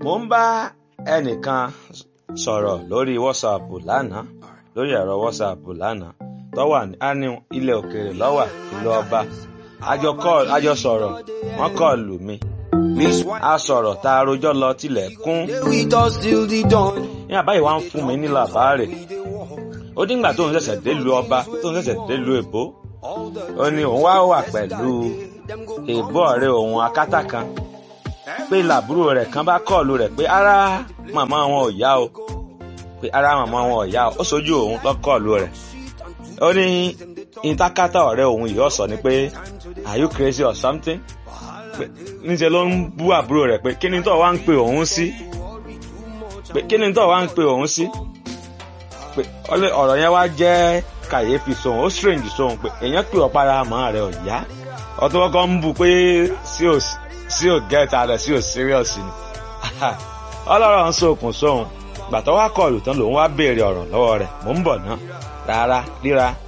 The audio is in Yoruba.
mo ń bá ẹnìkan sọ̀rọ̀ lórí whatsapp lánàá lórí ẹ̀rọ whatsapp lánàá tó wà ní ilẹ̀ òkèèrè lọ́wà ìlú ọba àjọ call àjọ sọ̀rọ̀ wọ́n kọ́ọ̀lù mi a sọ̀rọ̀ tá a rojọ́ lọ tilẹ̀ kún ní àbáyé wa ń fún mi ní làbáàrè ó díngbà tóun ṣẹ̀ṣẹ̀ délùú ọba tóun ṣẹ̀ṣẹ̀ délùú èbó ó ní òun wá wà pẹ̀lú èbó ọ̀rẹ́ òun akátá kan pé làbúrò rẹ̀ kan bá kọ́ọ̀lù rẹ̀ pé ara màmá wọn ò yá o pé ara màmá wọn ò yá o ó sojú òun tó kọ́ọ̀lù rẹ̀ ó ní ìtakátá ọ̀rẹ́ òun yìí ọ̀sọ̀ ni pé are you crazy or something níṣẹ́ ló ń bú àbúrò rẹ̀ pé kí ni tó wá ń pe òun sí pé kí ni tó wá ń pe òun sí pé ọ̀rọ̀ yẹn wá jẹ́ kàyéfì sóhun ó strange sóhun pé èèyàn pè ọ́ para àmọ́ rẹ̀ ò yá ọtún kọ́kọ́ ń bú pé sí ò gẹ́ta rẹ̀ sí ò serious ni ọlọ́rọ̀ ń sokùn sóhun gbàtọ́ wá kọlù tán lòun wá béèrè ọ̀rọ̀ lọ́wọ́ rẹ̀ mò ń bọ̀ ná rárá ríra